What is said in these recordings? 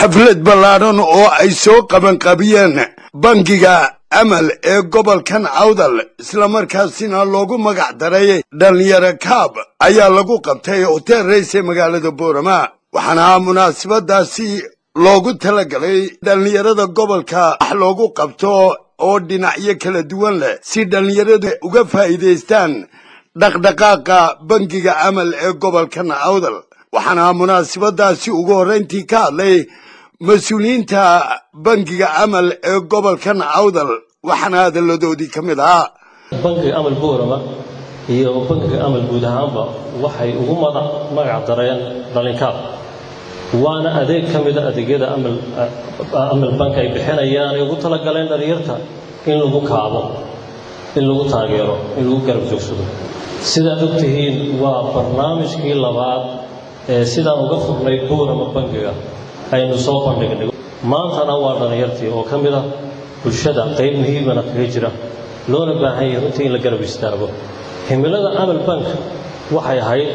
xaflad ballaadhan oo ay soo qabanqabiyeen bangiga amal ee gobolkan awdal islamarkaasina loogu magac daray dhallinyaro kaab ayaa lagu qabtay hotel rays ee magaalada boorama waxaana munaasabadaasi loogu talagalay dhallinyarada gobolka wax loogu qabto oo dhinacyo kala duwan leh si dhallinyaradu uga faa'iidaystaan dhaqdhaqaaqa bangiga amal ee gobolkan awdal waxaana munaasabadaasi ugu horrayntii ka hadlay mas-uuliyiinta bangiga amal ee gobolkan awdal waxaana hadalladoodii ka mid ahaa bangiga amal boorama iyo bangiga amal guud ahaanba waxay ugu magac dareen dhalinkaab waana adeeg ka mida adeegyada amal bank ay bixinayaan ay ugu talagaleen dhalinyarta in lagu kaabo in lagu taageero in lagu garab joogsado sidaad og tihiin waa barnaamijkii labaad ee sidaan uga furnay boorama bangiga aynu soo bandhignay maantana waa dhallinyartii oo ka mid ah bulshada qayb muhiimana kaga jira loona baahan yahay runtii in la garab istaago himilada amal bank waxay ahayd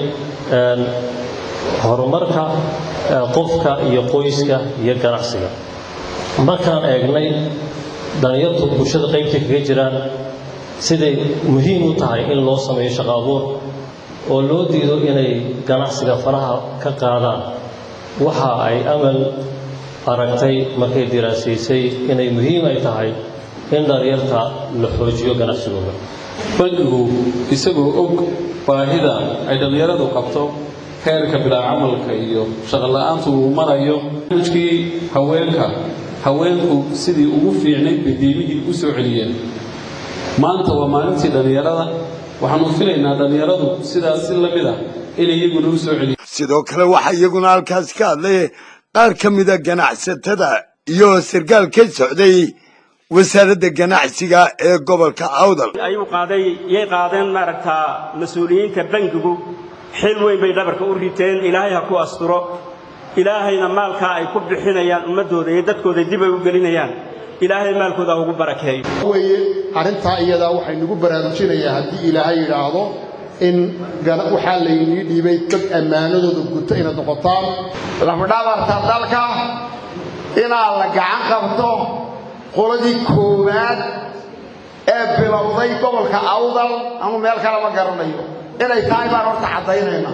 horumarka qofka iyo qoyska iyo ganacsiga markaan eegnay dhallinyartu bulshada qaybtay kaga jiraan siday muhiim u tahay in loo sameeyo shaqo abuur oo loo diido inay ganacsiga faraha ka qaadaan waxa ay amal aragtay markay diraasiisay inay muhiim ay tahay in dhalinyarta la xoojiyo ganacsigooda bangigu isagoo og baahida ay dhallinyaradu qabto heerka bilaa camalka iyo shaqola'aantu uu marayo barnaamijkii haweenka haweenku sidii ugu fiicnayd bay diimihii u soo celiyeen maanta waa maalintii dhallinyarada waxaanu filaynaa dhallinyaradu sidaas si la mid ah inay iyaguna u soo celiyeen sidoo kale waxaa iyaguna halkaasi ka hadlay qaar ka mida ganacsatada iyo sarkaal ka socday wasaaradda ganacsiga ee gobolka awdal ayuu qaaday yay qaadeen maaragtaa mas-uuliyiinta bangigu xil weyn bay dhabarka u riteen ilaahay ha ku asturo ilaahayna maalkaa ay ku bixinayaan ummaddooda iyo dadkooda dib ay u gelinayaan ilaahay maalkooda ha ugu barakeeyo weye arrintaa iyadaa waxay nagu baraarujinayaa haddii ilaahay yidhaahdo in waxaa laynii dhiibay dad ammaanadooda guto inaad noqotaan lafdhabarta dalka inaad la gacan qabto qoladii koowaad ee bilowday gobolka awdal ama meel kale ma garanayo inay tahay baan horta caddaynaynaa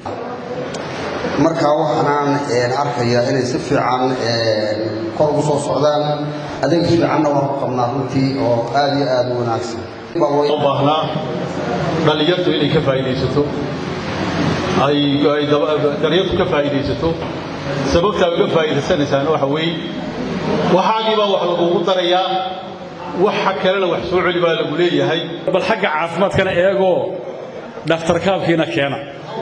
markaa waxaanaan arkayaa inay si fiican kor ugu soo socdaan adeeg fiicanna waan ku qabnaa runtii oo aad iyo aad u wanaagsan u baahnaa dhallinyartu inay ka faa'iidaysato ay dhallinyartu ka faa'iidaysato sababtaa uga faa'iidaysanaysaana waxa weeye waxaagiibaa wax lagugu darayaa waxa kalena wax soo celi baa lagu leeyahay bal xagga caafimaadkana eegoo dhakhtarkaabkiina keena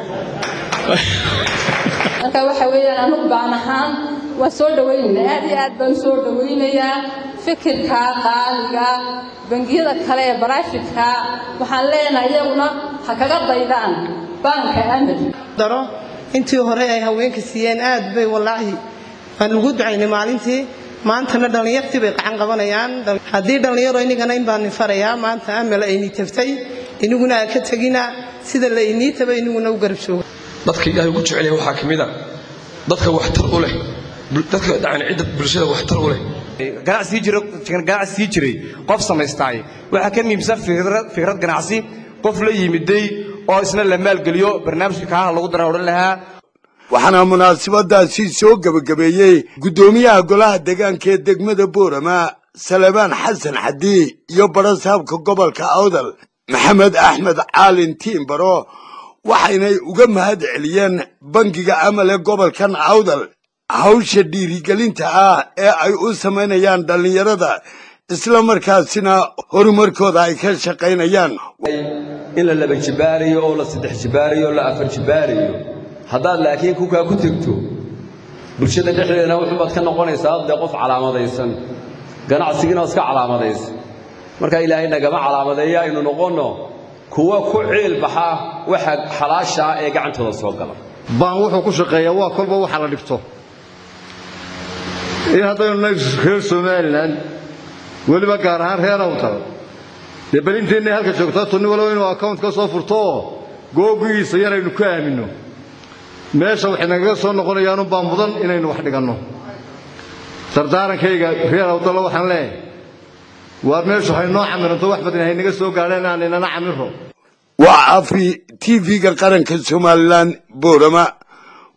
marka waxa weeyaan anugu baan ahaan waan soo dhawaynaynaa aad iyo aad baan soo dhawaynayaa fikirka qaaliga bangiyada kale ee baraafitka waxaan leenahay iyaguna ha kaga daydaan baanka amal daro intii hore ay haweenka siiyeen aad bay wallaahi aan ugu ducaynay maalintii maantana dhallinyartii bay qacan qabanayaan haddii dhallinyaro inigana in baan farayaa maanta amal aynii taftay iniguna aa ka tegina sida la inii taba iniguna u garab jooga dadka ilaahay ugu jecelyahay waxaa ka mid a dadka waxtar u leh dadka yani cidda bulshada waxtar u leh ganacsi sii jiray qof samaystaay waxaa ka muhiimsan fikrad ganacsi qof la yimiday oo isna la maalgeliyo barnaamijka kaana lagu dara odhan lahaa waxaana munaasabadaasi soo gebagabeeyey guddoomiyaha golaha deegaanka ee degmada boorama salebaan xasan xaddi iyo barasaabka gobolka awdal maxamed axmed caalin tiimbaro waxaynay uga mahad celiyeen bangiga amal ee gobolkan awdal hawsha dhiirigelinta ah ee ay u samaynayaan dhallinyarada isla markaasina horumarkooda ay ka shaqaynayaan in la laba jibaarayo oo la saddex jibaarayo oo la afar jibaarayo haddaad laakiin kukaa ku tegto bulshada dhexdeedana wuxuubaad ka noqonaysaa dee qof calaamadaysan ganacsigiina iska calaamadaysan marka ilaahay nagama calaamadeeya aynu noqonno kuwa ku ciil baxa waxa xalaashaa ee gacantooda soo gala baan wuxuu ku shaqeeyaa waa kolba waxa la dhigto iyo haddaynu nahay reer somalilan weliba gaar ahaan reer awdal dee belinteennay halka joogtaa tunni walow inuu account ka soo furto oo googigiisa yaraynu ka aaminno meesha waxay nagaga soo noqonayaanunbaa mudan inaynu wax dhiganno dardaarankayga reer awdallo waxaan leeyahay waar meeshu haynoo camiranto wax badan haynaga soo gaadheen aan inana camiro waa cafi tv-ga qaranka somalilan boorama